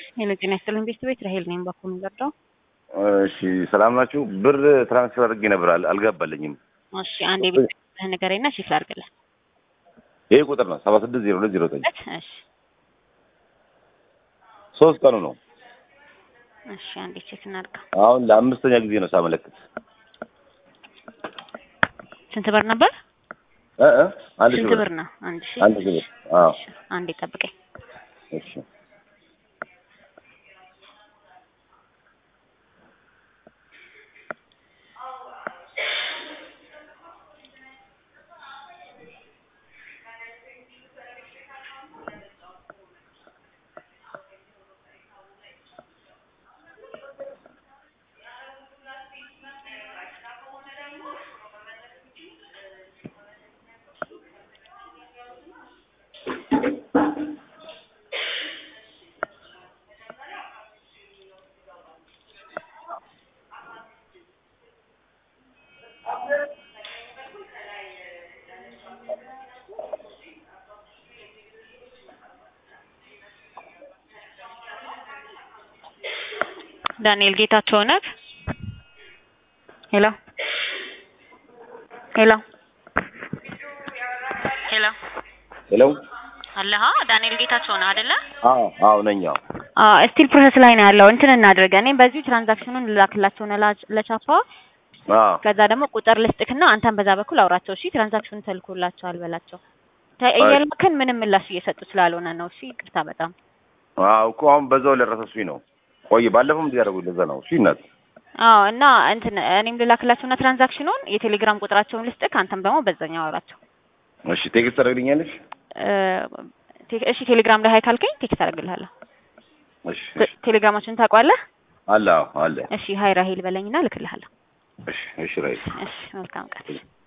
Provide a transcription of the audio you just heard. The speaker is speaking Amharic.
ሄሎ ጤና ይስጥልኝ ቤት ራሄል ነኝ። በኩል ዘርዳው እሺ ሰላም ናችሁ? ብር ትራንስፈር አድርጌ ነበር አል- አልገባልኝም። እሺ አንድ የቤት ንገረኝና ቼክ ላድርግልህ። ይሄ ቁጥር ነው ሰባ ስድስት ዜሮ ሁለት ዜሮ ዘጠኝ እሺ ሶስት ቀኑ ነው። እሺ አንዴ ቼክ እናድርገው። አሁን ለአምስተኛ ጊዜ ነው ሳመለክት። ስንት ብር ነበር? እ እ አንድ ሺህ ስንት ብር ብር ነው? አንድ ሺህ አንድ ሺህ ብር። አዎ እሺ፣ አንዴ ጠብቀኝ። እሺ ዳንኤል ጌታቸው ነህ? ሄሎ ሄሎ ሄሎ ሄሎ አለሃ ዳንኤል ጌታቸው ነህ አይደለ? አዎ አዎ ነኝ። አዎ አዎ ስቲል ፕሮሰስ ላይ ነው ያለው። እንትን እናድርግ። እኔም በዚሁ ትራንዛክሽኑን ልላክላቸው ነው ላ- ለቻፓ አዎ ከዛ ደግሞ ቁጥር ልስጥክና አንተን በዛ በኩል አውራቸው። እሺ ትራንዛክሽኑን ተልኮላቸዋል በላቸው። ተ- እየላክን ምንም ምላሽ እየሰጡ ስላልሆነ ነው። እሺ ይቅርታ በጣም አዎ እኮ አሁን በዛው ለረሰሱኝ ነው። ቆይ ባለፈውም እንደዚህ ያደረጉኝ ለዛ ነው። እሺ እናት አዎ እና እንትን እኔም ልላክላቸውና ትራንዛክሽኑን የቴሌግራም ቁጥራቸውን ልስጥክ፣ አንተም ደግሞ በዛኛው አውራቸው። እሺ ቴክስት ታደርግልኛለሽ? እ፣ ቴ- እሺ ቴሌግራም ላይ ሀይ ካልከኝ ቴክስት አደርግልሃለሁ። እሺ ቴ- ቴሌግራማችንን ታውቀዋለህ? አለ አዎ አለ። እሺ ሀይ ራሄል በለኝና ልክልሃለሁ። እሺ እሺ ራይት እሺ መልካም ቀን።